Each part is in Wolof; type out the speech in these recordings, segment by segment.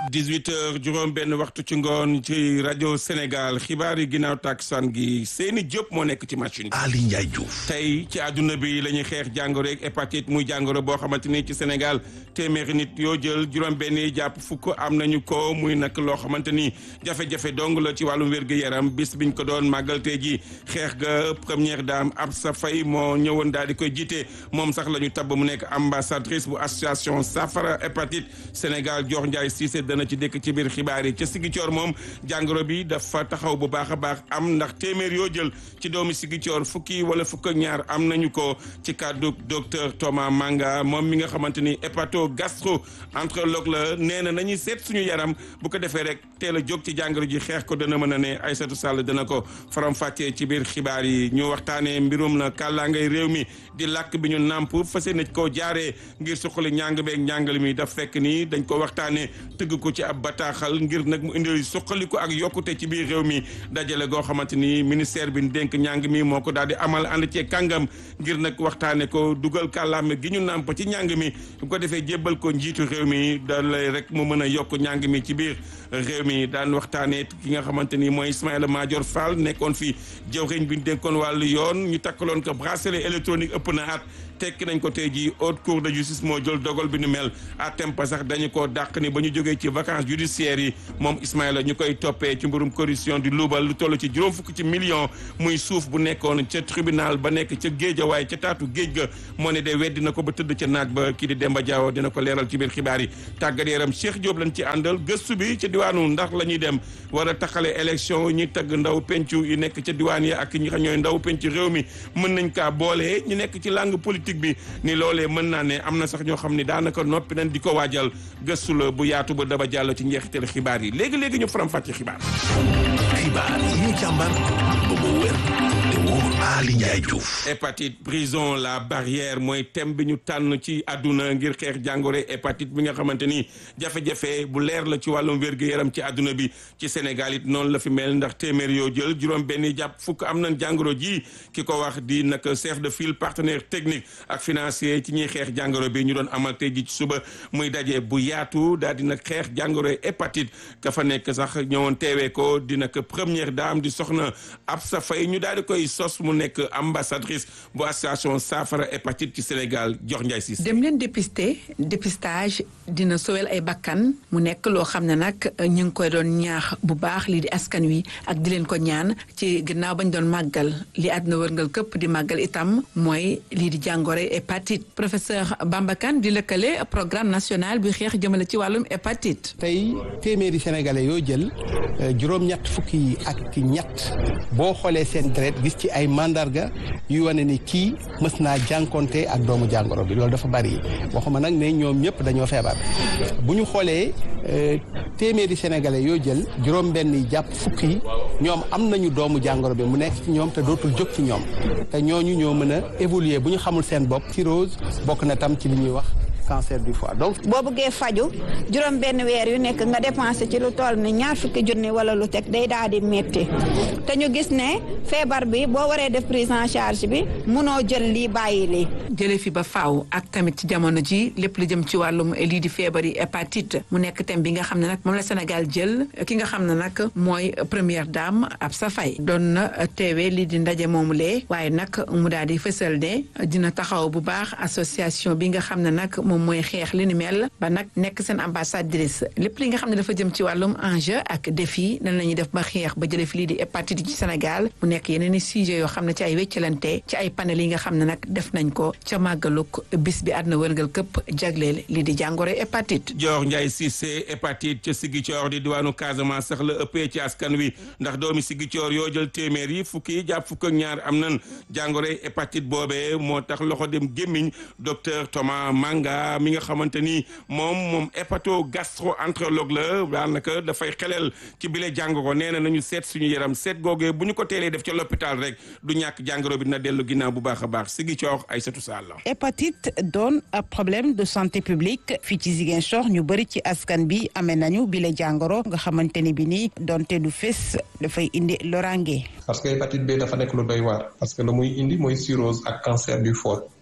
18 heures juróom benn waxtu ci ngoon ci rajo Sénégal xibaar yi ginnaaw takkusaan gi Seyni Diop moo nekk ci machine bi. Ali Ndiaye Diouf. tey ci àdduna bi la ñuy xeex jàngoro ak hépatite muy jàngoro boo xamante ni ci Sénégal téeméeri nit yoo jël juróom benn yi jàpp fukk am nañu ko muy nag loo xamante ni jafe-jafe dong la ci wàllum wér-gu-yaram bis biñ ko doon màggal tey ji xeex ga première dame Absa Faye moo ñëwoon daal di koy jiite moom sax la ñu tabb mu nekk ambassadrice bu association Safara hépatite Sénégal jox Ndiaye Cissé dana ci dëkk ci biir xibaar yi ca Sigicoor moom jàngoro bi dafa taxaw bu baax a baax am ndax téeméer yoo jël ci doomi Sigicoor fukki wala fukk ak ñaar am nañu ko ci kàddu docteur Thomas Manga moom mi nga xamante ni hépato gastro entérologue la nee na nañuy seet suñu yaram bu ko defee rek teel a jóg ci jàngoro ji xeex ko dana mën a ne Aïssatou Sall dana ko faram-fàccee ci biir xibaar yi ñu waxtaanee mbirum na kàllaangay réew mi di làkk bi ñu nàmp fas yéene koo jaaree ngir suqali njàng beeg njàngale mi daf fekk ni dañ ko waxtaanee tëgg ko ci ab bataaxal ngir nag mu indi suqali ko ak yokkute ci biir réew mi dajale goo xamante ni ministère bi dénk njàng mi moo ko daal di amal ànd cee kàngam ngir nag waxtaane ko dugal kàllaame gi ñu nàmp ci njàng mi bu ko defee jébbal ko njiitu réew mi da lay rek mu mën a yokk njàng mi ci biir réew mi daan waxtaanee ki nga xamante ni mooy Ismaïla Madior Fall nekkoon fi jëwriñ bi ñu dénkoon wàllu yoon ñu takkaloon ko bracelet électronique ëpp na at tekki nañ ko tey jii haute cour de justice moo jël dogal bi nu mel à tempa sax dañu koo dàq ni ba ñu jógee ci vacances judiciaires yi moom Ismaïla ñu koy toppee ci mbirum corruption di luubal lu toll ci juróom fukk ci million muy suuf bu nekkoon ca tribunal ba nekk ca géej waaye ca taatu géej ga moo ne de weddi na ko ba tëdd ca naaj ba kii di Demba Diawo dina ko leeral ci biir xibaar yi tàggat yaram Cheikh Diop lañ ci àndal gëstu bi ca diwaanu ndax la ñuy dem war a taxale élection ñi tagg ndaw pencu yi nekk ca diwaan yi ak ñi xam ñooy ndaw pencu réew mi mën nañ kaa boole ñu nekk ci langue politique bi ni loolee mën naa ne am na sax ñoo xam ne daanaka noppi nañ di ko waajal gëstu la bu yaatu ba daba jàll ci njeexital xibaar yi léegi léegi ñu faram fàcce xibaar. xibaar yi ñu càmbar ba mu wér te wóor Ali Ndiaye Diouf. hépatite prison la barrière mooy thème bi ñu tànn ci àdduna ngir xeex jàngoro hépatite bi nga xamante ni jafe-jafe bu leer la ci wàllum wér-gu-yaram ci àdduna bi ci Sénégal it noonu la fi mel ndax téeméer yoo jël juróom benn jàpp fukk am nañ jàngoro ji ki ko wax di nag chef de file partenaire technique ak financier ci ñuy xeex jàngoro bi ñu doon amal tey ji ci suba muy daje bu yaatu daal di nag xeex jàngoro hépatite ka fa nekk sax ñëwoon teewee ko di nag première dame di soxna Absa Faye ñu daal di koy sos mu nekk ambassadrice bu association saafara hépatite ci Sénégal jox Ndiaye Cissé. dem leen dépister dépistage dina sowel ay bakkan mu nekk loo xam ne nag ñu ngi koy doon ñaax bu baax lii di askan wi ak di leen ko ñaan ci gannaaw bañ doon màggal li àdduna wërngal këpp di màggal itam mooy lii di jàngoro hépatite professeur Bamba Kane di lëkkale programme national bi xeex jëmale ci wàllum hépatite. tey téeméeri sénégalais yoo jël juróom-ñett fukki ak ñett boo xoolee seen deret gis ci ay mandarga yu wane ni kii mës naa jànkonte ak doomu jàngoro bi loolu dafa bari waxuma nag ne ñoom ñëpp dañoo feebar bu ñu xoolee téeméeri sénégalais yoo jël juróom-benn yi jàpp fukk yi ñoom am nañu doomu jàngoro bi mu nekk ci ñoom te dootul jóg ci ñoom te ñooñu ñoo mën a évoluer bu ñu xamul seen bopp cirrhose bokk na tam ci li ñuy wax cancer du foie donc. boo bëggee faju juróom benn weer yu nekk nga dépensé ci lu toll ni ñaar fukki junni wala lu teg day daal di métti te ñu gis ne feebar bi boo waree def prise en charge bi munoo jël lii bàyyi lii. jëlee fi ba faaw ak tamit ci jamono ji lépp lu jëm ci wàllum lii di feebar yi hépatite mu nekk thème bi nga xam ne nag moom la Sénégal jël ki nga xam ne nag mooy première dame Absa Faye doon na teewee lii di ndaje moomu lee waaye nag mu daal di fësal ne dina taxaw bu baax association bi nga xam ne nag moom mooy xeex li ni mel ba nag nekk seen ambassadrice lépp li nga xam ne dafa jëm ci wàllum enjeu ak défi nan la ñuy def ba xeex ba jëlee fi lii di hépatite ci Sénégal mu nekk yeneen i sujet yoo xam ne ci ay wéccalante ci ay panel yi nga xam ne nag def nañ ko ca màggaluk bis bi àdduna wërngal këpp jagleel lii di jàngoro hépatite. Dior Ndiaye Cissé hépatite ca Ziguinchor di diwaanu Casamance sax la ëppee ci askan wi ndax doomi Ziguinchor yoo jël téeméer yi fukki yi jàpp fukk ak ñaar am nan jàngoro hépatite boobee moo tax loxo dem gémmiñ docteur Thomas Manga mi nga xamante ni moom moom hépato gastro entérologue la daanaka dafay xelel ci bile jàngoro nee na nañu seet suñu yaram seet googee bu ñu ko teelee def ca l'hôpital rek du ñàkk jàngoro bi dina dellu ginnaaw bu baax a baax Ziguinchor Aïssatou Sall hépatite doon ab problème de santé publique fii ci Ziguinchor ñu bëri ci askan bi amee nañu bile jàngoro nga xamante ni bi nii donte du fés dafay indi lorange. parce que hépatite B dafa nekk lu doy waar parce que la muy indi mooy cirrhose ak cancer du foie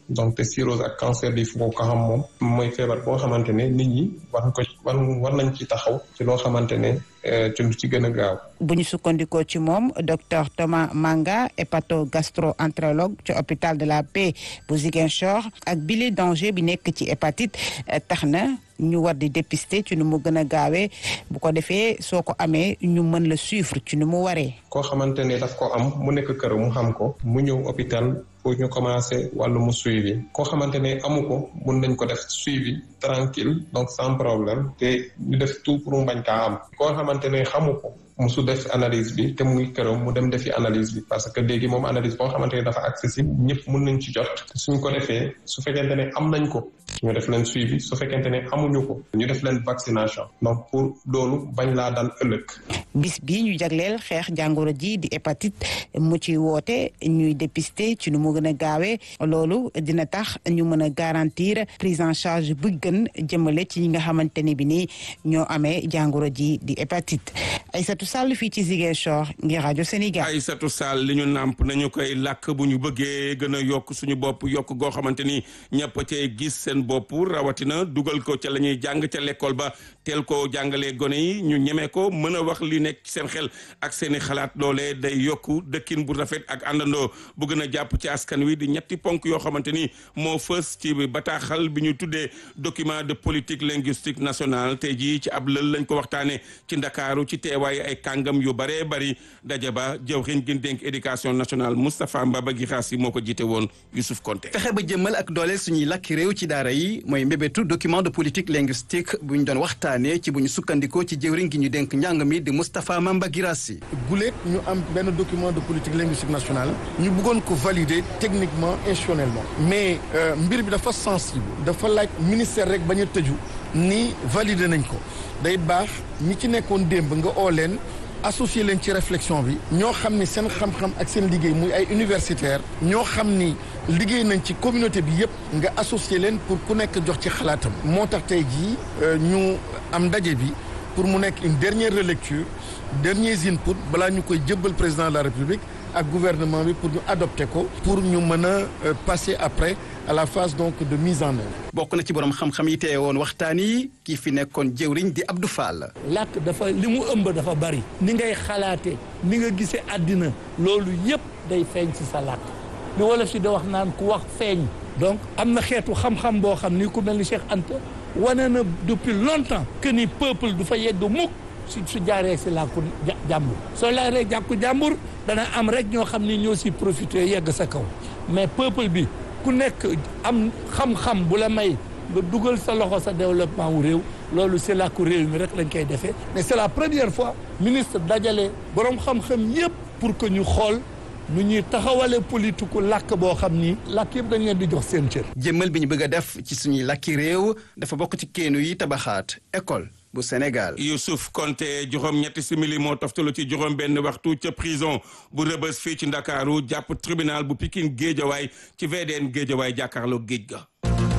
donc te cirrhose ak cancer du foie ko xam moom mooy feebar boo xamante ne nit ñi war ko war war nañ ci taxaw ci loo xamante ne ci lu ci gën a gaaw. bu ñu sukkandikoo ci moom docteur Thomas Manga hépato-gastro-entérologue ci hôpital de la Paix bu Ziguinchor ak bile danger bi nekk ci hépatite tax na ñu war di dépister ci nu mu gën a gaawee bu ko defee soo ko amee ñu mën la suivre ci nu mu waree. koo xamante ne daf ko am mu nekk kër mu xam ko mu ñëw hôpital pour ñu commencer wàllu mu suivi koo xamante ne amu ko mun nañ ko def suivi tranquille donc sans problème te ñu def tout pour mu bañ kaa am koo xamante ne xamu ko musu def analyse bi te muy këram mu dem defi analyse bi parce que léegi moom analyse boo xamante ne dafa accessible ñëpp mun nañ ci jot suñ ko defee su fekkente ne am nañ ko ñu def leen suivi su fekkente ne amuñu ko ñu def leen vaccination donc pour loolu bañ laa dal ëllëg. bis bi ñu jagleel xeex jàngoro ji di hépatite mu ci woote ñuy dépister ci nu mu gën a gaawee loolu dina tax ñu mën a garantir prise en charge bu gën jëmale ci ñi nga xamante ne bi ni ñoo amee jàngoro ji di hépatite Aïssatou Sall fii ci Ziguinchor ngir rajo Sénégal. Aïssatou Sall li ñu nàmp nañu koy làkk bu ñu bëggee gën a yokk suñu bopp yokk goo xamante ni ñëpp cee gis seen bopp rawatina dugal ko ca la ñuy jàng ca l'école ba teel ko jàngalee gone yi ñu ñeme ko mën a wax li nekk ci seen xel ak seen i xalaat loolee day yokku dëkkin bu rafet ak àndandoo bu gën a jàpp ci askan wi di ñetti ponk yoo xamante ni moo fës ci bataaxal bi ñu tuddee document de politique linguistique nationale tey jii ci ab lël lañ ko waxtaanee ci ndakaaru ci teewaay ay kàngam yu baree bari daje ba jëwriñ gi dénk éducation nationale Moustapha Mbaba Guirassy moo ko jiite woon Youssouf Konté. fexe ba jëmmal ak dooleel suñuy làkki réew ci daara yi mooy mbébétu document de politique linguistique bu ñu doon waxtaanee ci bu ñu sukkandikoo ci jëwriñ gi ñu dénk njàng mi di Moustapha Mamba Guirassy. guléet ñu am benn document de politique linguistique nationale ñu bëggoon ko valider techniquement institutionnellement mais mbir bi dafa sensible dafa laaj ministère rek bañ a tëju ni valider nañ ko day baax ñi ci nekkoon démb nga oo leen associé leen ci réflexion bi ñoo xam ni seen xam-xam ak seen liggéey muy ay universitaire ñoo xam ni liggéey nañ ci communauté bi yépp nga associé leen pour ku nekk jox ci xalaatam moo tax tey jii ñu am ndaje bi pour mu nekk une dernière relecture derniers inputs balaa ñu koy jëbbal président de la république ak gouvernement bi pour ñu adopter ko pour ñu mën a passer après à la phase donc de mise en œuvre. bokk na ci borom xam-xam yi teye woon waxtaan yi kii fi nekkoon jëwriñ di Abdou Fall. làkk dafa li mu ëmb dafa bari. ni ngay xalaate ni nga gisee àddina loolu yépp day feeñ ci sa làkk li wolof si da wax naan ku wax feeñ. donc am na xeetu xam-xam boo xam ni ku mel ni Cheikh Anta wane na depuis longtemps que ni peuple du fa yegg mukk su su jaaree si làkku jàmbur soo laaree jàkku jàmbur dana am rek ñoo xam ni ñoo si profité yegg sa kaw mais peuple bi ku nekk am xam-xam bu la may nga dugal sa loxo sa développement wu réew loolu si làkku réew mi rek lañ koy defee mais c'est la première fois ministre dajale boroom xam-xam yépp pour que ñu xool nu ñuy taxawale politiku làkk boo xam ni làkk yëpp dañ leen di jox seen cër. jëmmal bi ñu bëgg a def ci suñuy làkki réew dafa bokk ci keenu yi tabaxaat école bu Sénégal. Youssouf Konté juróom ñetti simili moo toftalu ci juróom benn waxtu ca prison bu rëbës fii ci Ndakaaru jàpp tribunal bu Pikine Géejawaay ci VDN Géejawaay jàkkaarloo géej ga.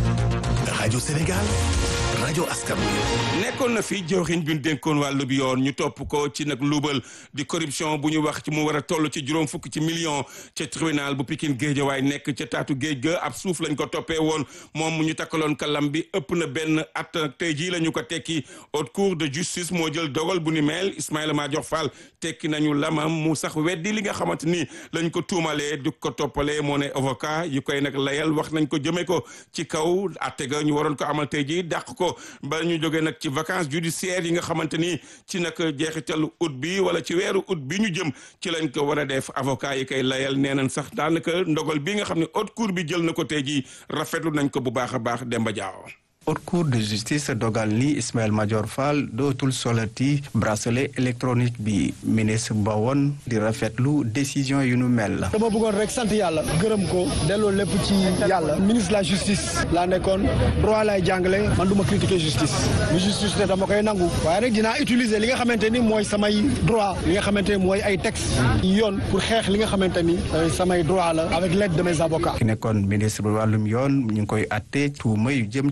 rajo Sénégal. rajo askan wi. nekkoon na fi jawriñ bi ñu dénkoon wàllu bi yoon ñu topp ko ci nag luubal di corruption bu ñu wax ci mu war a toll ci juróom fukk ci million ca tribunal bu Pikine Géejawaay nekk ca taatu géej ga ab suuf lañ ko toppee woon moom mu ñu takkaloon kalam bi ëpp na benn at tey jii la ñu ko tekki haute cour de justice moo jël dogal bu ni mel Ismaïla Madior Fall tekki nañu lamam mu sax weddi li nga xamante ni lañ ko tuumalee du ko toppalee moo ne avocat yu koy nag layal wax nañ ko jëmee ko ci kaw atte ga ñu waroon ko amal tey jii dàq ko ba ñu jógee nag ci vacances judiciaires yi nga xamante ni ci nag jeexitalu août bi wala ci weeru août bi ñu jëm ci lañ ko war a def avocat yi koy layal nee nañ sax daanaka ndogal bi nga xam ne haute cour bi jël na ko tey jii rafetlu nañ ko bu baax a baax Demba Diaw. haute cour de justice dogal ni Ismaël Madior Fall dootul solati bracelet électronique bi ministre ba woon di rafetlu décision yu nu mel la. dama bëggoon rek sant yàlla gërëm ko delloo lépp ci yàlla ministre de la justice laa nekkoon droit lay jàngale man du ma critiquer justice lu justice ne dama koy nangu waaye rek dinaa utiliser li nga xamante ni mooy samay droit li nga xamante ni mooy ay texte yoon pour xeex li nga xamante ni samay droit la avec l'aide de mes avocats. ki nekkoon ministre bu wàllum yoon ñu ngi koy atte tuuma yu jëm ci wàllu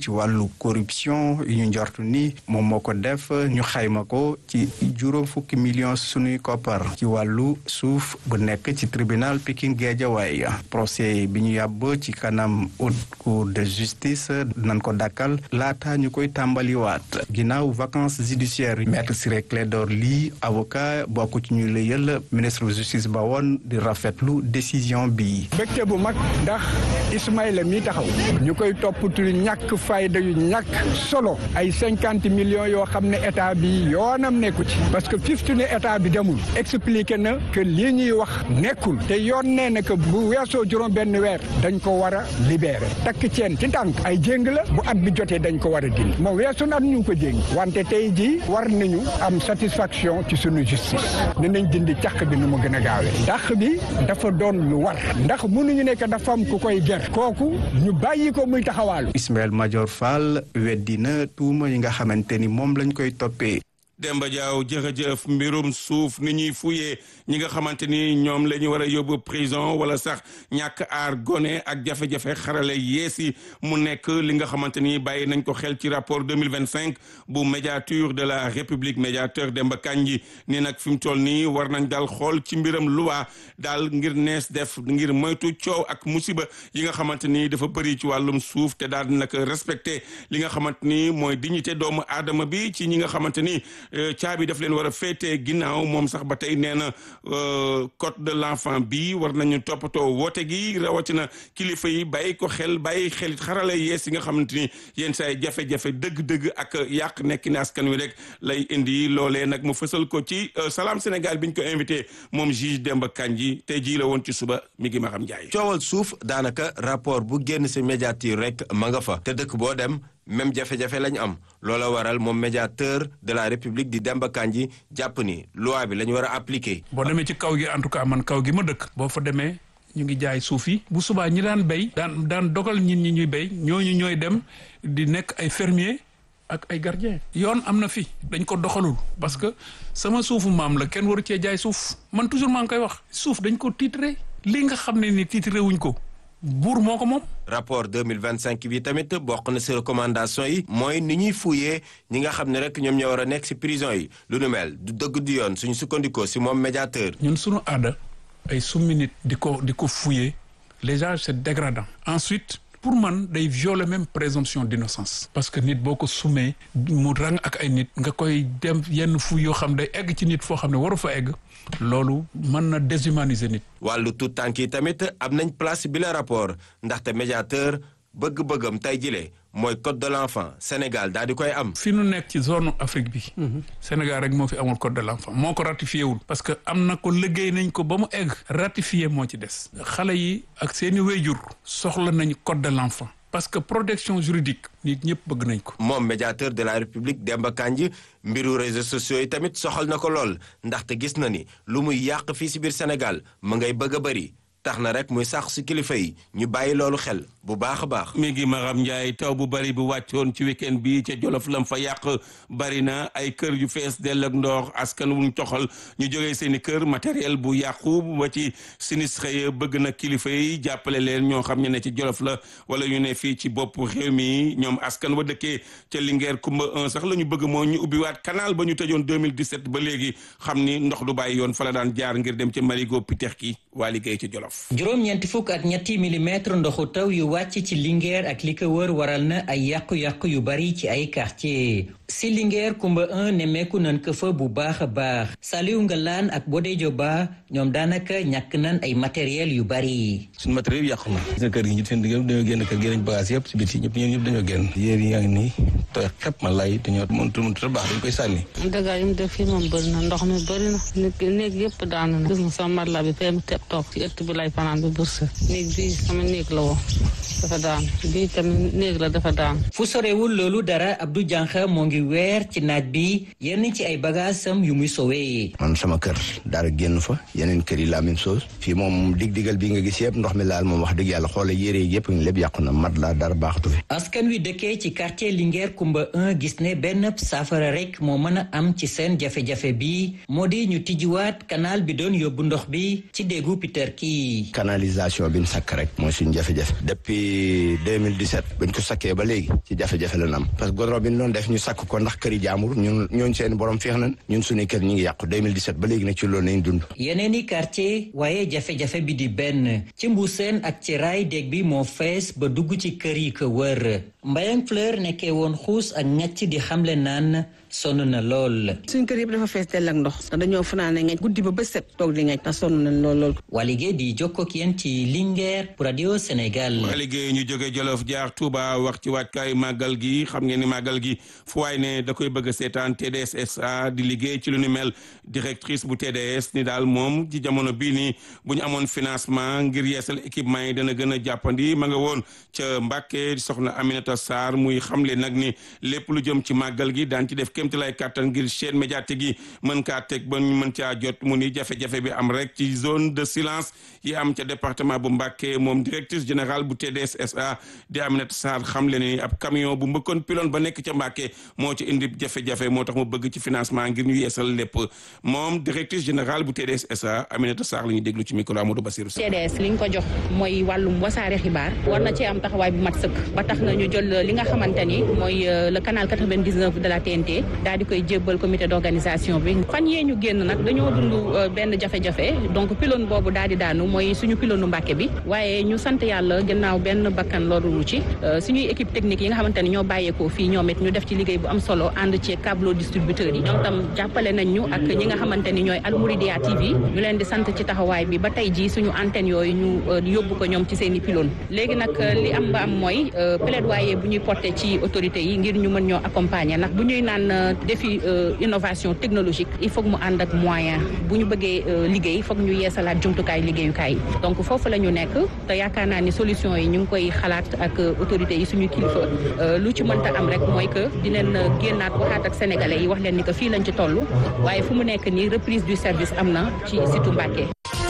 wàllu corruption yu ñu njort ni moom moo ko def ñu xayma ko ci juróom fukki millions sunuy koppar ci wàllu suuf bu nekk ci tribunal Pikine Guédiawaye procès bi ñu yàbb ci kanam haute cour de justice nan ko dakkal laata ñu koy tàmbaliwaat ginnaaw vacances judiciaires maître Ciré Clédor Ly avocat bokk ci ñu lëyal ministre de justice ba woon di rafetlu décision bi mbégte bu mag ndax Ismaïla mi taxaw ñu koy toppatu ñàkk fayda yu ñàkk solo ay cinquante millions yoo xam ne état bi yoonam nekku ci parce que fiftu ne état bi demul expliqué na que lii ñuy wax nekkul te yoon nee na que bu weesoo juróom benn weer dañ ko war a libéré takk ceen ci tànk ay jéng la bu at bi jotee dañ ko war a dindi moom weesu na at ñu ko jéng wante tey jii war nañu am satisfaction ci sunu justice dinañ dindi càq bi nu mu gën a gaawee dàq bi dafa doon lu war ndax mënuñu nekk dafa am ku koy ger kooku ñu bàyyi ko muy taxawaalu Ismaël Madior Fall weddi na tuuma yi nga xamante ni moom lañ koy toppee Demba Diaw jërëjëf mbirum suuf ni ñuy fuyee ñi nga xamante ni ñoom la ñu war a yóbbu prison wala sax ñàkk aar gone ak jafe-jafe xarale yees yi mu nekk li nga xamante ni bàyyi nañ ko xel ci rapport 2025 bu médiature de la république médiateur Demba Kandji ni nag fi mu toll nii war nañ daal xool ci mbiram loi daal ngir nees def ngir moytu coow ak musiba yi nga xamante ni dafa bëri ci wàllum suuf te daal nag respecté li nga xamante ni mooy dignité doomu aadama bi ci ñi nga xamante ni caabi daf leen war a féetee ginnaaw moom sax ba tey nee na code de l'enfant bi war nañu toppatoo woote gi rawatina kilifa yi bàyyi ko xel bàyyi xel xarala yees yi nga xamante ni yenn saa yi jafe-jafe dëgg-dëgg ak yàq nekk ni askan wi rek lay indi loolee nag mu fësal ko ci Salam Sénégal bi ñu ko invité moom juge Demba Kandji tey jii la woon ci suba mi ngi ma xam Ndiaye. coowal suuf daanaka rapport bu génn si médiature rek ma nga fa te dëkk boo dem. même jafe-jafe lañu am loola waral moom médiateur de la république di Demba Kandji jàpp ni loi bi la ñu war a appliquer. boo demee ci kaw gi en tout cas man kaw gi ma dëkk. boo fa demee ñu ngi jaay suuf yi. bu subaa ñi daan béy. daan daan dogal nit ñi ñuy béy ñooñu ñooy dem di nekk ay fermier ak ay gardien yoon am na fi dañ ko doxalul parce que sama suufu maam la kenn waru cee jaay suuf man toujours maa ngi koy wax suuf dañ ko titré li nga xam ne ni titré wuñ ko. buur moo ko moom. rapport 2025 bi tamit bokk na si recommandation yi. mooy ni ñuy fuyee ñi nga xam ne rek ñoom ñoo war a nekk si prison yi lu nu mel du dëgg du yoon suñu sukkandikoo si moom médiateur. ñun suñu aada ay summi nit di ko di ko fuyee déjà c'est dégradant. ensuite pour man day violer même présomption d'innocence. parce que nit boo ko summee mu rang ak ay nit nga koy dem yenn fuy yoo xam day egg ci nit foo xam ne waru fa egg. loolu mën na déshumaniser nit. wàllu tout tànk yi tamit am nañ place bi la rapport ndaxte médiateur bëgg-bëggam tey jile mooy code de l'enfant Sénégal daal di koy am. fi nu nekk ci zone Afrique bi. Sénégal rek moo fi amul code de l'enfant moo ko ratifié wul. parce que am na ko liggéey nañ ko ba mu egg. ratifié moo ci des. xale yi ak seeni wéyjur soxla nañ code de l'enfant. parce que protection juridique nit ñëpp bëgg nañ ko. moom médiateur de la république Demba Kandji mbiru réseaux sociaux yi tamit soxal na ko lool ndaxte gis na ni lu muy yàq fii si biir Sénégal mu ngay bëgg a bëri tax na rek muy sax si kilifa yi ñu bàyyi loolu xel bu baax a baax. mi ngi Maram Ndiaye taw bu bari bu wàccoon ci week-end bi ca Jolof lam fa yàq bari na ay kër yu fees dell ak ndox askan wuñ toxal ñu jógee seen i kër matériel bu yàqu ba ci sinistre yi bëgg na kilifa yi jàppale leen ñoo xam ñu ne ci Jolof la wala ñu ne fii ci bopp réew mi ñoom askan wa dëkkee ca Linguère Kumba 1 sax la ñu bëgg moo ñu ubbiwaat canal ba ñu tëjoon 2017 ba léegi xam ni ndox du bàyyi yoon fa la daan jaar ngir dem ca Marigot Pitex ki waa liggéey ca Jolof. juróom-ñeenti fukk ak ñetti millimètre ndoxu taw yu wàcc ci Linguère ak li ko wër waral na ay yàqu-yàqu yu bari ci ay quartier si Linguère Kumba 1 nemmeeku nan ko fa bu baax a baax Saliou Ngalaan ak Bodé Dioba ñoom daanaka ñàkk nan ay matériel yu bari. suñu matériel yàqu na sa kër gi ñu seen digg dañoo génn kër gi nañ bagage yëpp si biti ñëpp ñoom ñëpp dañoo génn yéer yi yaa ngi nii tooy xepp ma lay dañoo mëntu mëntu baax dañ koy sànni dëgg yi mu def fii moom bëri na ndox mi bëri na néeg néeg yëpp daanu na gis nga sama matla bi fee mu teb toog ci ëtt bi lay fanaan bi bursa néeg bi sama néeg la woon dafa daan bii tamit néeg la dafa daan fu sorewul loolu dara Abdou Diankha moo ngi weer ci naaj bi yenn ci ay bagaasam yu muy sowee man sama kër dara génn fa yeneen kër yi la même chose fii moom dig-digal bi nga gis yëpp ndox mi laal moom wax dëgg yàlla xoola yére yi yëpp lépp yàqu na mat la dara baaxatu fi askan wi dëkkee ci quartier Linguère Kumba 1 gis ne benn saafara rek moo mën a am ci seen jafe-jafe bi moo di ñu tijjiwaat canal bi doon yóbbu ndox bi ci déggu Peter kii yi. canalisation bi ñu sakk rek mooy suñu jafe-jafe depuis 2017 buñ ko sakkee ba léegi ci jafe-jafe la am parce que goudron bi ñu doon def ñu sakk ko ndax këri jaamur ñun ñooñ seen borom feex nañ ñun suñuy kër ñi ngi yàqu 2017 ba léegi nag ci loolu nañ dund yeneen i quartier waaye jafe-jafe bi di benn ci mbuuseen ak ci raay dég bi moo fees ba dugg ci kër yi ko wër Mbayang Fleur nekkee woon xuus ak ñett di xamle naan sonn na lool. suñ kër yëpp dafa fees dell ak ndox te dañoo fanaane ngaj guddi ba bët set toog di ngaj te sonn nañ lool lool. Waligé di jokkoo ak yéen ci Linguère pour radio Sénégal. Waligé ñu jóge Jolof jaar Touba wax ci waajkaayu màggal gi xam ngeen ni màggal gi fu waay ne da koy bëgg a seetaan TDS SA di liggéey ci lu ni mel directrice bu TDS ni daal moom ci jamono bii nii bu ñu amoon financement ngir yeesal équipement yi dana gën a jàppandi ma nga woon ca Mbàkke soxna Aminata Sarr muy xamle nag ni lépp lu jëm ci màggal gi daan ci def kémti lay kàttan ngir chaîne médiatique yi mën kaa teg ba ñu mën caa jot mu ni jafe-jafe bi am rek ci zone de silence yi am ca département bu Mbàkke moom directrice générale bu TDS SA di Aminata Sarr xamle ni ab camion bu mbëkkoon piloon ba nekk ca Mbàkke moo ci indi jafe-jafe moo tax mu bëgg ci financement ngir ñu yeesal lépp moom directrice générale bu TDS SA Aminata Sarr la ñuy déglu ci micro Amadou Bassirou Sarr TDS li ñu ko jox mooy wàllum wasaare xibaar war na ci am taxawaay bu mat sëkk ba tax na ñu jël li nga xamante ni mooy le canal 99 de la TNT daal di koy jébbal comité d'organisation bi fan yee ñu génn nag dañoo dund benn jafe-jafe donc pylône boobu daal di daanu mooy suñu pylône Mbàkke bi waaye ñu sant yàlla gannaaw benn bakkan loolu ci suñuy équipe technique yi nga xamante ni ñoo bàyyeekoo fii ñoom it ñu def ci liggéey bu am solo ànd ci câble distributeurs yi ñoom tam jàppale nañ ñu ak ñi nga xamante ni ñooy Almouridia TV ñu leen di sant ci taxawaay bi ba tey jii suñu antenne yooyu ñu yóbbu ko ñoom ci seen i pylône léegi nag li am ba am mooy plaidoyer bu ñuy porté ci autorités yi ngir ñu mën ñoo accompagner ndax bu ñuy naan défi innovation technologique il faut mu ànd ak moyen bu ñu bëggee liggéey foog ñu yeesalaat jumtukaay liggéeyukaay yi donc foofu la ñu nekk te yaakaar naa ni solution yi ñu ngi koy xalaat ak autorités yi suñu kilifa lu ci mënta am rek mooy que dinañ génnaat waxaat ak sénégalais yi wax leen ni que fii lañ ci toll waaye fu mu nekk nii reprise du service am na ci situ Mbàkke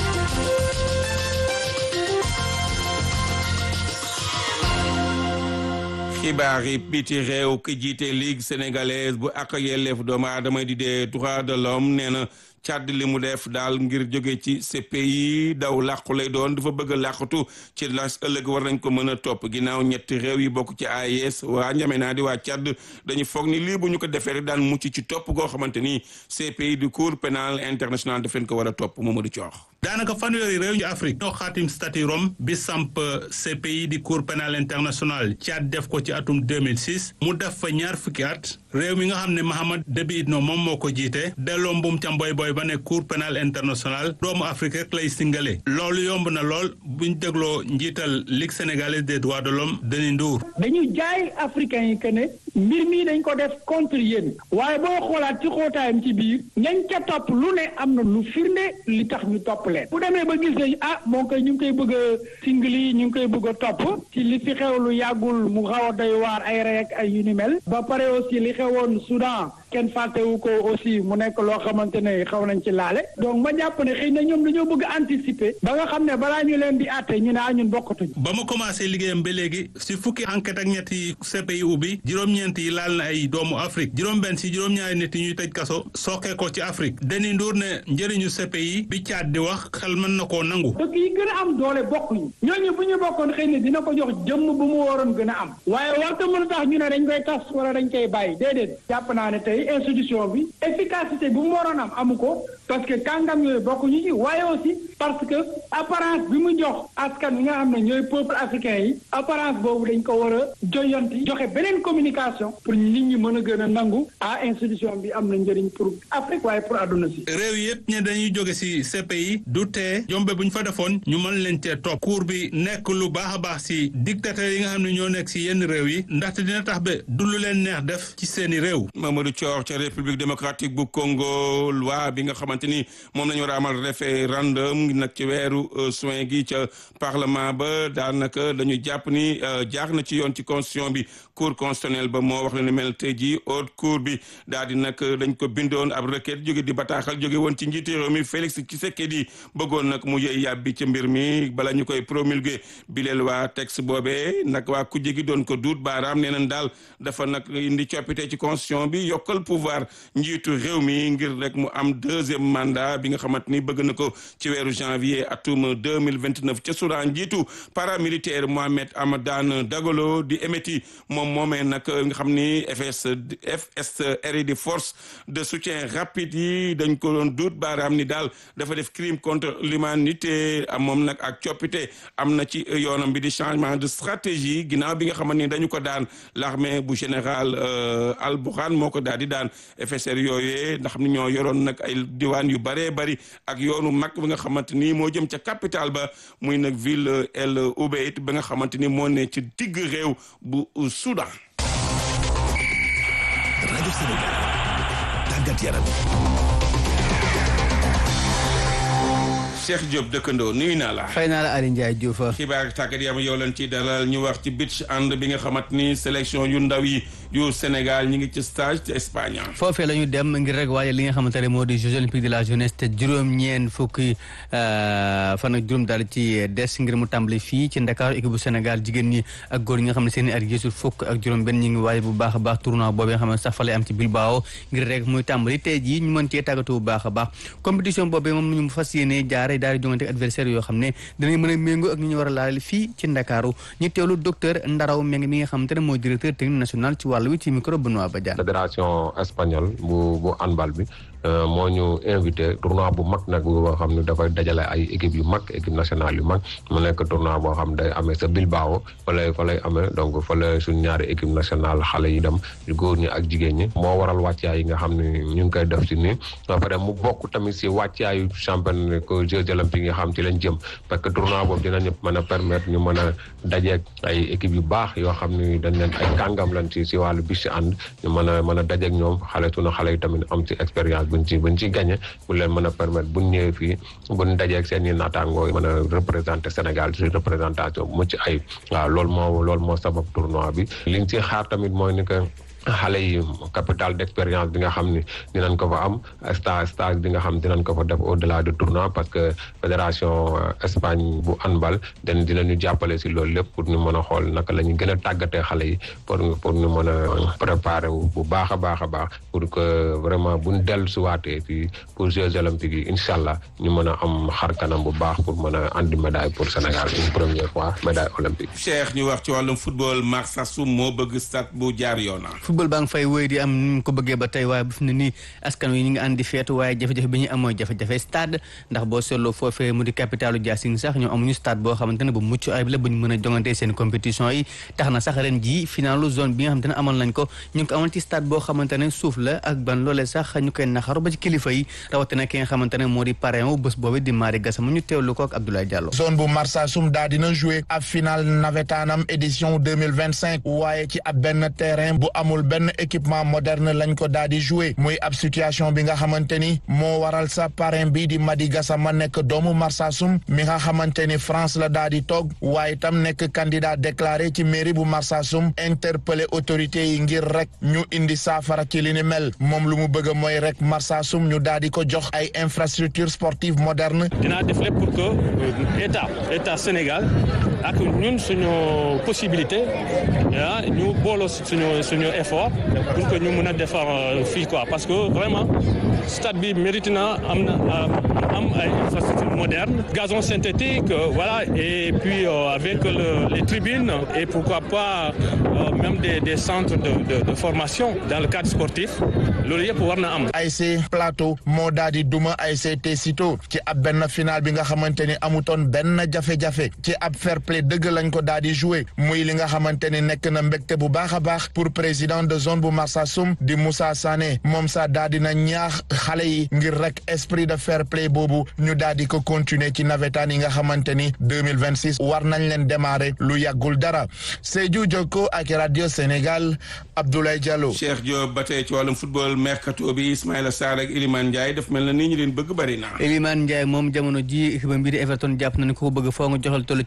xibaar yi biti réew ki jiite ligue sénégalaise bu ak yelleef doomu aadama di dee droit de l'homme nee na càdd li mu def daal ngir jóge ci CPI daw làqu lay doon dafa bëgg a làqatu ci las ëllëg war nañ ko mën a topp ginnaaw ñetti réew yi bokk ci AES waa njame naa di waa càdd dañu foog ni lii bu ñu ko defee daan mucc ci topp goo xamante ni CPI du cour pénal international daf leen ko war a topp Mamadou Thior daanaka fanweeri réew yu Afrique ñoo xaatim statut Rome bi samp CPI di cour pénal international Tchad def ko ci atum 2006 mu def fa ñaar fukki at réew mi nga xam ne Mahamad Déby Itno moom moo ko jiite delloo mbum ca mboy boy ba ne cour pénal international doomu Afrique rek lay singale loolu yomb na lool buñ dégloo njiital Ligue sénégalaise des droits de l'homme Denis Ndour dañu jaay africain yi que ne mbir mi dañ ko def contre yéen waaye boo xoolaat ci xóotaayam ci biir ñañ ca topp lu ne am na lu firnde li tax ñu topp leen bu demee ba gis nañ ah moom koy ñu ngi koy bëgg a singli ñu ngi koy bëgg a topp ci li fi xew lu yàggul mu xaw a doy waar ay rey ak ay yu ni mel ba pare aussi li xewoon Soudan kenn fàttewu ko aussi mu nekk loo xamante ne xaw nañ ci laale donc ma jàpp ne xëy na ñoom dañoo bëgg anticiper ba nga xam ne balaa ñu leen di àtte ñu ne ah ñun bokkatuñ ba mu commencé liggéeyam ba léegi si fukki enquête ak ñetti CPI ubbi juróom-ñeent yi laal na ay doomu Afrique juróom-benn si juróom-ñaari nit yi ñuy tëj kaso sookee ko ci Afrique Denis Ndour ne njëriñu CPI bi caat di wax xel mën na koo nangu. dëkk yi gën a am doole bokkuñu ñooñu bu ñu bokkoon xëy na dina ko jox jëmm bu mu waroon gën a am waaye warta mën a tax ñu ne dañ koy tas wala dañ koy bàyyi déedéet jàpp naa ne tey institution bi efficacité bu mu waroon am amu ko parce que kàngam yooyu bokkuñu ci waaye aussi parce que apparence bi mu jox askan wi nga xam ne ñooy peuple africain yi apparence boobu dañ ko war a joyanti joxe beneen communication pour nit ñi mën a gën a nangu ah institution bi am na njëriñ pour Afrique waaye pour àdduna si. réew yëpp ñe dañuy jóge ci CPI du tee jombe bu ñu fa defoon ñu mën leen cee topp cour bi nekk lu baax a baax ci dictateur yi nga xam ne ñoo nekk ci yenn réew yi ndaxte dina tax ba du lu leen neex def ci seeni réew. Mamadou Thior ca république démocratique bu Congo loi bi nga xamante ni moom lañu war a amal référendum nag ci weeru juin gi ca parlement ba daanaka dañu jàpp ni jaar na ci yoon ci constitution bi cour constitutionnelle ba moo wax la ni mel tey jii haute cour bi daal di nag dañ ko bindoon ab requête jóge di bataaxal jóge woon ci njiiti réew mi Félix Tshisekedi bëggoon nag mu yëy yàbbi ci mbir mi bala ñu koy promulguer bileel waa texte boobee nag waa kujje gi doon ko duut baaraam nee nañ daal dafa nag indi coppite ci constitution bi yokkal pouvoir njiitu réew mi ngir rek mu am deuxième mandat bi nga xamante ni bëgg na ko ci weeru janvier atum 2029 ca Soudan njiitu paramilitaire Mohamed Hamadan Dagalo di éméti moom moomee nag nga xam ni FS FSR di force de soutien rapide yi dañ ko doon duut baaraam ni daal dafa def crime contre l'humanité am moom nag ak coppite am na ci yoonam bi di changement de stratégie ginnaaw bi nga xamante ni dañu ko daan l'armée bu général Al Burhan moo ko daal di daan FSR yooyee ndax xam ni ñoo yoroon nag ay diwaan yu bëree bëri ak yoonu mag bi nga xamante ni moo jëm ca capitale ba muy nag ville El Obeid ba nga xamante ni moo ne ci digg réew bu Soudan. rajo Sénégal tàggat yaram. Cheikh Diop dëkkandoo nuyu naa la. fay naa la Aliou Ndiaye Diouf. xibaar tàggat yaram yow leen ci dalal ñu wax ci beach hand bi nga xamante ni sélection yu ndaw yi yu Sénégal ñi ngi ci stage ci Espagne. foofee la ñu dem ngir rek waaye li nga xamante ne moo di Jeux olympiques de la jeunesse te juróom-ñeent fukki fan ak juróom daal ci des ngir mu tàmbali fii ci Ndakaaru équipe bu Sénégal jigéen ñi ak góor ñi nga xam ne seen i at gisul fukk ak juróom-benn ñi ngi waaye bu baax a baax tournoi boobu nga xam ne sax fa lay am ci Bilbao ngir rek muy tàmbali tey jii ñu mën cee tàggatu bu baax a baax compétition boobu moom ñu fas yéene jaare daal di jongante ak adversaire yoo xam ne dinañ mën a méngoo ak ñu ñu war a laal fii ci Ndakaaru ñu teewlu docteur Ndaraw Meng mi nga xamante ne mooy directeur technique national ci wàllu wi ci micro Benoît Badiane fédération espagnole bu bu handball bi moo ñu invité tournoi bu mag nag boo xam ne dafay dajale ay équipe yu mag équipe nationale yu mag mu nekk tournoi boo xam day amee sa Bilbao fa lay fa lay amee donc fa la suñ ñaari équipe nationale xale yi dem góor ñi ak jigéen ñi moo waral wàccaay yi nga xam ne ñu ngi koy def ci nii ba pare mu bokk tamit si wàccaayu champion ko Jeux olympiques yi nga xam ci lañ jëm parce que tournoi boobu dinañu mën a permettre ñu mën a dajeeg ay équipe yu baax yoo xam ne dañ leen ay kàngam lañ ci si wàllu bis si ànd ñu mën a mën a dajeeg ñoom xale sunu xale yi tamit am ci expérience buñ ci buñ ci gagné bu leen mën a permettre buñ ñëwee fii buñ dajeeg seen i naataangoo mën a représenter Sénégal ci représentation bu mucc ay waaw loolu moo loolu moo sabab tournoi bi liñ ci xaar tamit mooy ni que xale yi capital d'expérience bi nga xam ni dinañ ko fa am stage stage bi nga xam dinañ ko fa def au delà de tournoi parce que fédération Espagne bu handball den dinañu jàppale si loolu lépp pour ñu mën a xool naka la ñu gën a tàggatee xale yi pour pour ñu mën a préparer wu bu baax a baax a baax pour que vraiment buñ dellu si waatee fii pour Jeux olympiques yi incha allah ñu mën a am xar kanam bu baax pour mën a andi médaille pour Sénégal une première fois médaille olympique. Cheikh ñu wax ci wàllum football Marsassoum moo bëgg stade bu jaar yoona football baa ngi fay wéy di am ni mu ko bëggee ba tey waaye bu fi ne nii askan wi ñu ngi andi feetu waaye jafe-jafe bi ñu am mooy jafe-jafe stade ndax boo seetloo foofee mu di capitalu Diassine sax ñoom amuñu stade boo xamante ne bu mucc ayib la bu ñu mën a jongante seen compétition yi tax na sax ren jii finalu zone bi nga xamante ne amal nañ ko ñu ngi ko amal ci stade boo xamante ne suuf la ak ban loolee sax ñu koy naxaru ba ci kilifa yi rawatina ki nga xamante ne moo di parrain wu bés boobu di Mari Gassama ñu teewlu ko ak Abdoulaye Diallo zone bu Marsassoum daa dina joué ab final nawetaanam édition 2025 waaye ci ab benn terrain bu amul benn équipement moderne lañ ko daal di joué muy ab situation bi nga xamante ni moo waral sa parrain bi di Madi Gassama nekk doomu Marsassoum mi nga xamante ni France la daal di toog waaye itam nekk candidat déclaré ci mairie bu Marsassoum interpellé autorités yi ngir rek ñu indi saafara ci li ni mel moom lu mu bëgg mooy rek Marsassoum ñu daal di ko jox ay infrastructure sportive moderne dinaa def lépp pour que état état Sénégal ak ñun suñu possibilité ah ñu booloo suñu suñu effort pour que ñu mën a defar fii quoi parce que vraiment stade bi mérite na am na am ay infrastructure moderne gazon synthétique voilà et puis avec le, les tribunes et pourquoi pas même des des centres de, de de formation dans le cadre sportif loolu yëpp war na am. ASC Plateau moo daal di duma ASC Tessito ci ab benn final bi nga xamante ni amutoon benn jafe-jafe ci ab fair play dëgg lañ ko daal di joué muy li nga xamante ni nekk na mbégte bu baax a baax pour président de zone bu Marsassoum di Moussa Sané moom sax daal di na ñaax xale yi ngir rek esprit de fair play boobu ñu daal di ko continuer ci nawetaan yi nga xamante ni deux mille vingt six war nañ leen démarrer lu yàggul dara Sédhiou Jokko ak radio Sénégal Abdoulaye Diallo. Cheikh Diop ba tey ci wàllum football mercato bi Ismaïla Sarr ak Iliman Ndiaye daf mel na ni ñu leen bëgg bari na. Iliman Ndiaye moom jamono ji équipe bi di Everton jàpp na ni ko bëgg foo nga joxal toll ci juróom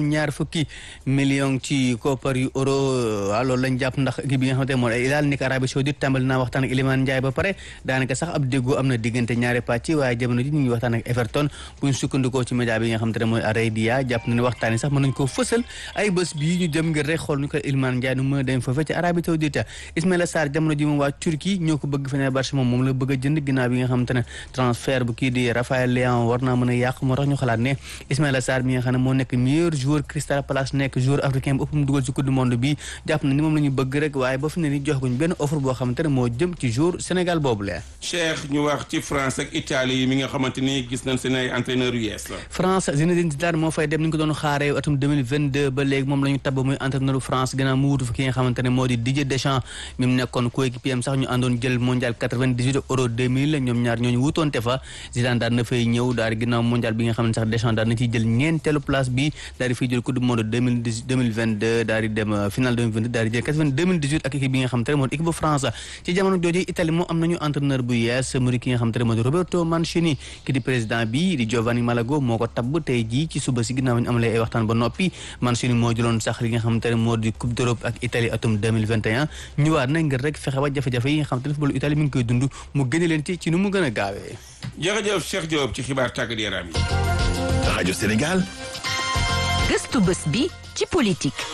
juróom-ñaar fukki million ci koppar yu euro waaw loolu lañ jàpp ndax équipe bi nga xamante ne moo Al Hilal nekk Arabie Saoudite tàmbali naa waxtaan ak Iliman Ndiaye ba pare daanaka sax ab déggoo am na diggante ñaari pàcc waaye jamono ji ñu ngi waxtaan ak Everton bu ñu sukkandikoo ci média bi nga xamante ne mooy Arabia jàpp na ne waxtaan yi sax mën nañ koo fësal ay bés bii ñu jëm ngir rek xool ñu ko Iliman Ndiaye nu mën a dem foofee ci Arabie Saoudite Ismaïla Sarr jamono ji moom waa Turquie ñoo ko bëgg Fenerbahçe moom moom la bëgg a jënd ginnaaw bi nga xamante ne transfert bu kii di Raphaël Léao war naa mën a yàq moo tax ñu xalaat ne Ismaïla Sarr mi nga xam ne moo nekk meilleur joueur Crystal Palace nekk joueur africain bu ëpp mu dugal ci coupe du monde bi jàpp na ni moom la ñu bëgg rek waaye ba fi ne ni jox guñ benn offre boo xamante ne moo jëm ci joueur Sénégal boobu la Cheikh ñu wax ci France ak Italie mi nga xamante ni gis nañ seen ay entraîneurs yu yees la France Zinedine Zidane moo fay dem ni ñu ko doon xaaree atum 2022 ba léegi moom la ñu tabb muy entraîneur France gannaaw mu wutu fi ki nga xamante ne moo di Didier Deschamps mi mu nekkoon coéquipier am sax ñu àndoon jël mondial 98 euro 2000 ñoom ñaar ñooñu wutoonte fa Zidane daal na fay ñëw daal di ginnaaw mondial bi nga xam ne sax Deschamps daal na ciy jël ñeenteelu place bi daal di fiy jël coupe du monde 2022 daal di dem final 2022 daal di jël 2018 ak équipe bi nga xamante ne moo di équipe bu France ci jamono jooju Italie moom am nañu entraîneur bu yees mu di ki nga xamante ne moo di Roberto Mancini ki di président bi di Giovanni Malago moo ko tabb tey jii ci suba si ginnaaw ñu amalee ay waxtaan ba noppi Mancini moo jëloon sax li nga xamante ne moo di coupe d'Europe ak Italie atum 2021 ñëwaat na ngir rek fexe ba jafe-jafe yi nga xamante ne footballu Italie mi ngi koy dund mu gëne leen ci ci nu mu gën a gaawee jërëjëf Cheikh Diop ci xibaar tàggat yaram yi rajo Sénégal gëstu bés bi ci politique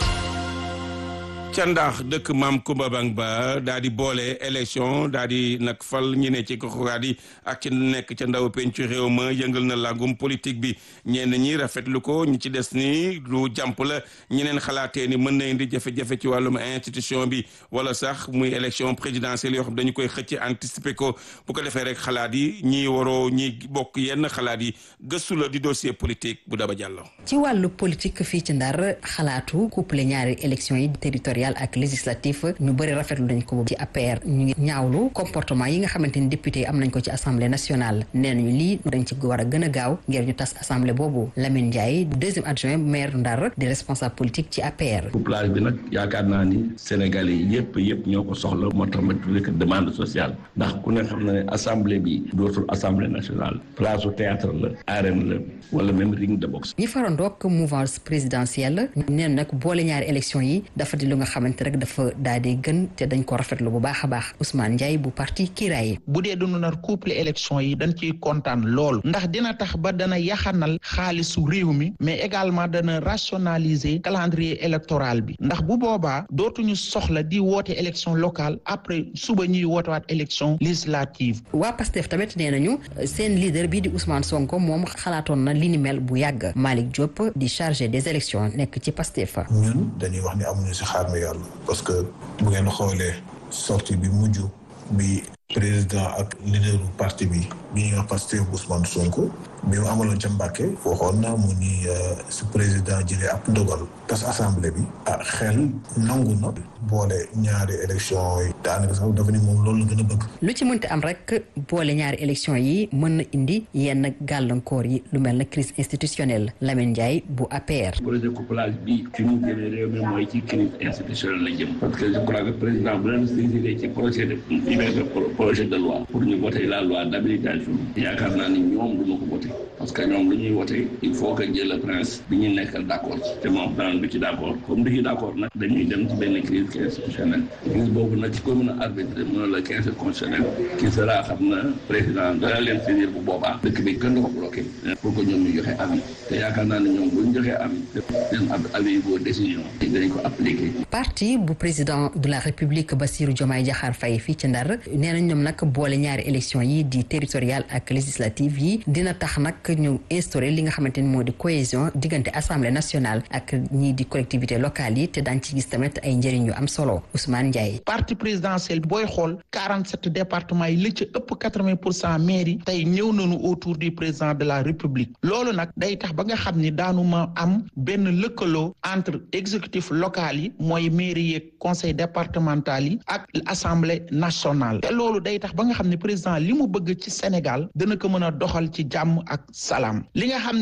ca ndax dëkk maam Kumba Bang ba daa di boole élection daa di nag fal ñi ne ci goxuwaat yi ak ci nekk ca ndaw pencu réew ma yëngal na làngum politique bi ñenn ñi rafetlu ko ñi ci des ni lu jàmp la ñeneen xalaatee ni mën na indi jafe-jafe ci wàllum institution bi wala sax muy élection présidentielle yoo xam dañu koy xëcc anticiper ko bu ko defee rek xalaat yi ñi waroo ñi bokk yenn xalaat yi gëstu la di dossier politique bu daba jàllo ci wàllu politique fii ci ndar xalaatu couple ñaari élection yi territorial ak législatif ñu bëri rafetlu nañ ko ci APR ñu ngi ñaawlu comportement yi nga xamante ni député yi am nañ ko ci assemblée nationale nee nañu lii dañ ci war a gën a gaaw ngir ñu tas assemblée boobu Lamine Ndiaye deuxième adjoint maire Ndar di responsable politique ci APR. couplage bi nag yaakaar naa ni Sénégalais yi yëpp yëpp ñoo ko soxla moo tax ma tuddee ko demande sociale ndax ku ne xam na ne assemblée bi dootul assemblée nationale place au théâtre la arène la wala même ring de boxe. ñi farandoog mouvance présidentielle neen nag boole ñaari élection yi dafa di lu nga xamante rek dafa daal di gën te dañ ko rafetlu bu baax a baax Ousmane Ndiaye bu parti Kiraay. bu dee dunu nar couple élection yi dañ ciy kontaan lool ndax dina tax ba dana yaxanal xaalisu réew mi mais également dana rationaliser calendrier électoral bi ndax bu boobaa dootuñu soxla di woote élection locale après suba ñuy wootewaat élection législative. waa Pastef tamit nee nañu seen leader bii di Ousmane Sonko moom xalaatoon na li ni mel bu yàgg Malick Diop di chargé des élections nekk ci Pastef. ñun dañuy wax ni amuñu si xaar mi yàlla parce que bu ngeen xoolee sortie bi mujj bi président ak leaderu parti bi bi ñuy wax Pastef Ousmane Sonko bi mu amaloon ca Mbàkke waxoon na mu ni su président jëlee ab ndogal tas assemblée bi ah xel nangu na boole ñaari élection yi daanaka sax dafa ni moom loolu la gën a bëgg lu ci mënti am rek boole ñaari élection yi mën na indi yenn gàllankoor yi lu mel na crise institutionnelle Lamine Ndiaye bu APR. projet couplage bi fi mu jëmee réew mi mooy ci crise institutionnelle la jëm parce que je crois que président bu leen saisir ci projet de projet de loi pour ñu voter la loi d'habilitation yaakaar naa ni ñoom du ma ko voter parce que ñoom lu ñuy voter il faut que jël le prince bi ñu nekkal d'accord ci te moom daan du ci d'accord comme du ci d'accord nag dañuy dem ci benn crise institutionnelle crise boobu nag ci ko mën a arbitrer mën la crise constitutionnelle qui sera xam na président dana leen saisir bu boobaa dëkk bi gën ko bloqué pour que ñoom ñu joxe avis te yaakaar naa ne ñoom bu ñu joxee avis seen avis boo décision dañ ko appliquer parti bu président de la république Bassirou Diomaye Diakhar Faye fii ci Ndar nee nañ ñoom nag boole ñaari élection yi di territorial ak législative yi dina tax nag ñu instauré li nga xamante ni moo di cohésion diggante assemblée nationale ak ñii di collectivité locale yi te daañ ci gis tamit ay njëriñ yu am solo Ousmane Ndiaye. parti présidentiel booy xool 47 départements yi li ci ëpp 80 pour cent maires yi tey ñëw nañu autour du président de la république loolu nag day tax ba nga xam ni daanu ma am benn lëkkaloo entre exécutif local yi mooy mairie yeeg conseil départemental yi ak assemblée nationale te loolu day tax ba nga xam ne président li mu bëgg ci Sénégal dana ko mën a doxal ci jàmm ak salaam li nga xam ne nag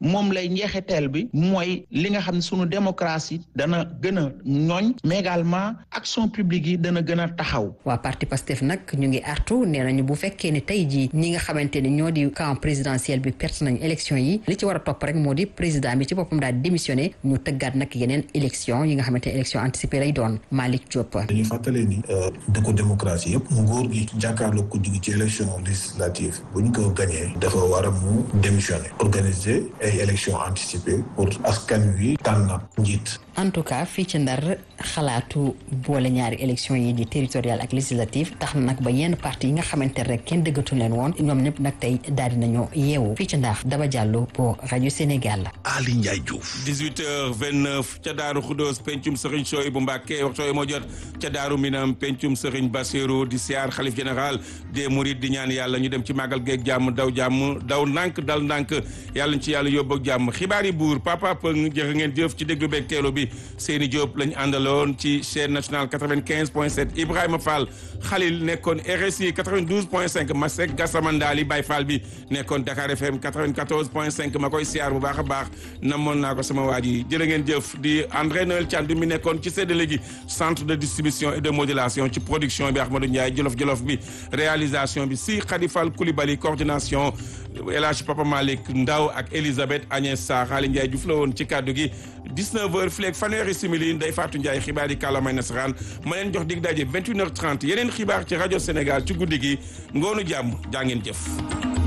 moom lay njeexiteel bi mooy li nga xam ne sunu démocratie dana gën a ñooñ mais également action publique yi dana gën a taxaw. waa parti Pastef nag ñu ngi artu nee nañu bu fekkee ni tey jii ñi nga xamante ni ñoo di camp présidentiel bi perte nañu élection yi li ci war a topp rek moo di président bi ci boppam daal démissionné ñu tëggaat nag yeneen élection yi nga xamante ne élection anticipée lay doon Malick Diop. dañuy fàttalee ni dëkku démocratie yëpp nguur gi jàkkaarloo ko jóge ci élection législative bu ñu ko gagné dafa war a mu démissionné organiser ay élection anticipée pour askan wi tànn njiit. en tout cas fii ci ndar xalaatu boole ñaari élection yi di territorial ak législative tax na nag ba yenn parti yi nga xamante ne rek kenn dëggatu leen woon ñoom ñëpp nag tey daal dinañoo yeewu fii ci ndar Daba Diallo pour rajo Sénégal. Ali Ndiaye Diouf. 18h29 ca Daaru Khoudoss pencum Serigne Choy bu Mbàkke waxtu yi moo jot ca Daaru Minam pencum Serigne Bassirou di siyaar xalif général des Mourides di ñaan yàlla ñu dem ci màggal geeg jàmm daw jàmm daw ndànk dal ndànk yàlla ñu ci yàlla yóbbu ak jàmm xibaar yi buur papa Pëng jërë ngeen jëf ci déglu beeg teelu bi Seyni Diop lañu àndaloon ci chaîne nationale 95 point 7 Ibrahima Fall Khalil nekkoon RSI 92 point 5 Masek Gassamandali Baye Fall bi nekkoon Dakar FM 94 point 5 ma koy siyaar bu baax a baax namoon naa ko sama waa ji jërë ngeen jëf di André Noël Thiandoum mi nekkoon ci séddale gi centre de distribution et de modulation ci production bi Ahmadou Ndiaye jolof jolof bi réalisation bi si Khadifal Koulibaly coordination El Hadj Papa Malick Ndaw ak Elisabeth Agnès Sarr Ali Ndiaye Diouf la woon ci kàddu gi 19h fileeg fanweeri simili Ndeye Fatou Ndiaye xibaar yi kàllaamay nasaraan ma leen jox dig daje 21h30 yeneen xibaar ci rajo Sénégal ci guddi gi ngoonu jàmm jaa ngeen jëf.